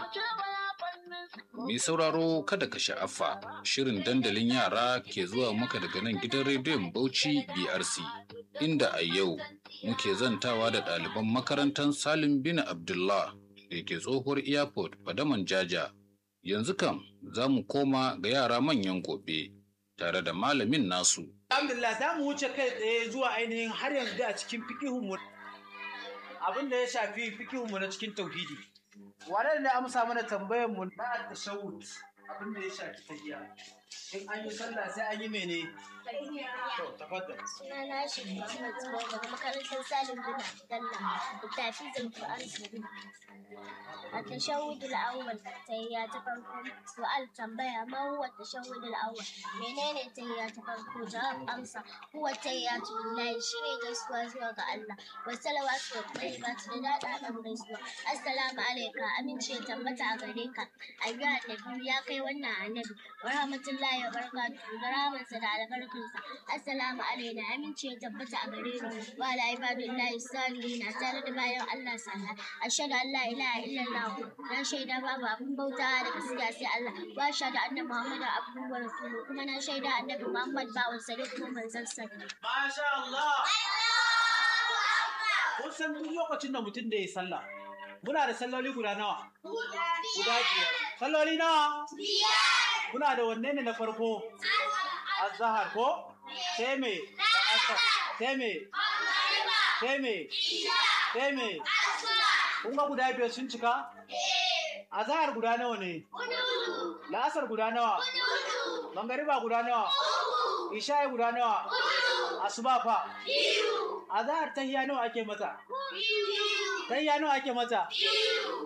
Mai sauraro kada ka sha'afa shirin dandalin yara ke zuwa maka daga nan gidan rediyon Bauchi BRC inda a yau muke zantawa da ɗaliban makarantar Salim bin Abdullah da ke tsohuwar airport Fadaman Jaja. Yanzu kam za mu koma ga yara manyan gobe tare da malamin nasu. Alhamdulillah za mu wuce kai tsaye zuwa ainihin har yanzu a cikin fikihunmu abin da ya shafi fikihunmu na cikin tauhidi. Wane ne amsa mana tambayar mu na tashawud abin da ya shafi tahiya. In an yi sallah sai an yi mene? To, tafaddal. Sunana shi Muhammad Zubair daga makarantar Salim bin Abdullah da tafizin Qur'an Sudan. A tashahudul awwal tahiyya ta farko su'al tambaya ma huwa tashahudul awwal menene tahiyya ta farko jawab amsa huwa tahiyyatu lillahi shine gaisuwa zuwa ga Allah wa salawatu wa tayyibatu da dada dan gaisuwa assalamu alayka amince ya tabbata a gare ka ayyuha annabi ya kai wannan annabi wa rahmatullahi wa barakatuhu da rahmansa da albarkarsa assalamu alaina amince ya tabbata a gare mu wa ala ibadullahi salihin tare da bayan Allah sallah ashhadu an la ilaha illallah na shaida babu abin bauta da gaskiya sai Allah wa ashhadu anna muhammadan abduhu wa rasuluhu kuma na shaida annabi muhammad bawan sa ne kuma manzon sa ne Masha Allah! Kun san duk lokacin da mutum da ya sallah. Muna da salloli guda nawa? Guda biyar. Salloli nawa? Biyar. Muna da wanne ne na farko? Azahar ko? Sai me? Da asar. Sai me? Sai me? Sai me? Kun ga guda biyar sun cika? Azahar guda nawa ne? La'asar guda nawa? Mangariba guda nawa? Isha'i guda nawa? Asuba fa? Azahar tahiya nawa ake mata? Tahiya nawa ake mata?